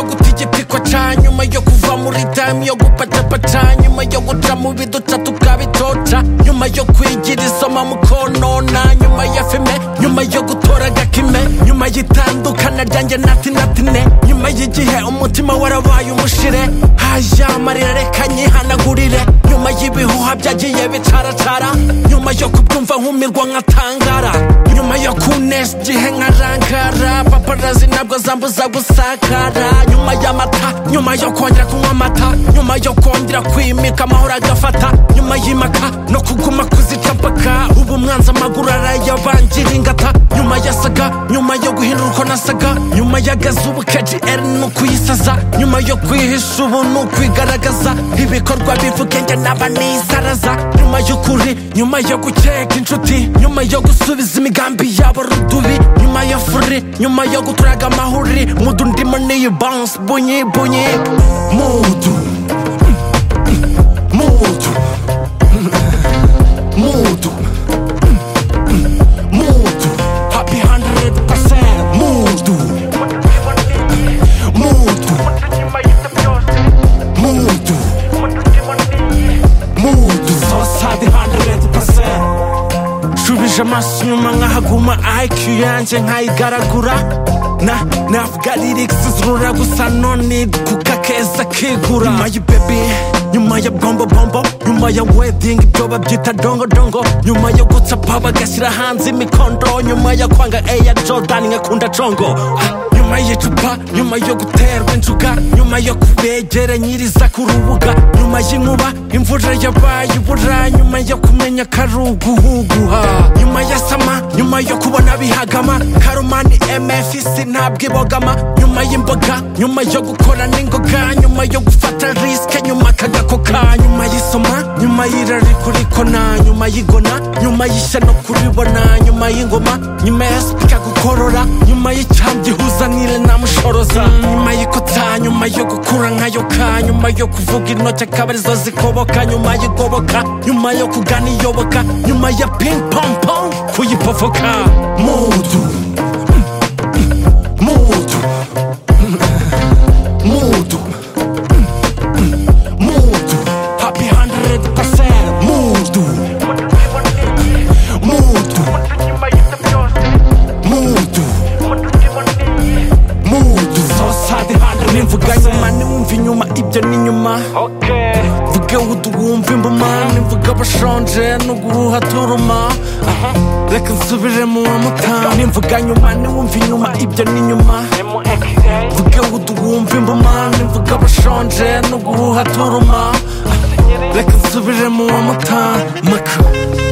ikiruhuko cya nyuma yo kuva muri damu yo gupacapata nyuma yo guca mu biduca tukabitoca nyuma yo kwigira isoma mu konona nyuma ya fime nyuma yo gutora agakime nyuma y'itandukana ryanjye natinatine nyuma y'igihe umutima warabaye umushire hajya amarira reka nyihanagurire nyuma y'ibihuha byagiye bicaracara nyuma yo kubyumva nkumirwa nkatangara nyuma yo kunesha igihe nkarangara paparazi ntabwo zambuza gusakara nyuma y'amata nyuma yo kongera kunywa amata nyuma yo kongera kwimika amahoro agafata nyuma y'imaka no kuguma kuzica mpaka ubu mwanza amaguru arayabangira ingata nyuma ya saga nyuma yo guhindura uko nasaga nyuma y'agazi ubu kgr ni ukuyisaza nyuma yo kwihisha ubu ni ukwigaragaza ibikorwa bivuga njye naba nisaraza nyuma y'ukuri nyuma yo gukeka inshuti nyuma yo gusubiza imigambi yabo rudubi nyuma ya furi nyuma yo guturaga amahuri mudu ndimo niyi bounce bunyi bunyi mudu mudu mudu mudu happy 100% mudu mudu mudu mudu zose happy 100% shubije amaso inyuma nkahaguma IQ yanjye nkayigaragura na navuga lyrics zirura gusa none kuka keza kigura nyuma y'ibebe nyuma ya bombo bombo nyuma ya wedding ibyo babyita dongo dongo nyuma yo gucapa bagashyira hanze imikondo nyuma yo kwanga eya jordan nkakunda congo Ah, nyuma y'icupa nyuma yo guterwa injuga nyuma yo kubegeranyiriza ku rubuga nyuma y'inkuba imvura yabaye ibura nyuma yo kumenya karuguhuguha nyuma ya sama nyuma yo kubona bihagama karumani mfc ntabwo ibogama nyuma y'imboga nyuma yo gukora n'ingoga nyuma yo gufata risike nyuma kagakoka nyuma y'isoma nyuma y'irari kurikona nyuma y'igona nyuma y'ishya no kuribona nyuma y'ingoma nyuma ya sipika gukorora nyuma y'icyambu gihuzanire namushoroza nyuma y'ikota nyuma yo gukura nkayoka nyuma yo kuvuga intoki akaba arizo zikoboka nyuma y'igoboka nyuma yo kugana iyoboka nyuma ya ping pong pong kuyipofoka mudu mudu mudu mudu happy 100% mudu mudu mudu mudu zose happy 100% nimvuga nyuma nimwumva inyuma ibyo ni nyuma mvuge uduwumva imbuma nimvuga bashonje n'uguruha turuma Aha, reka nsubire mu wa mutamu nimvuga nyuma niwumva inyuma ibyo ni nyuma mvuge uduwumva imbuma nimvuga bashonje n'uguruha turuma Aha, reka nsubire mu wa mutamu maka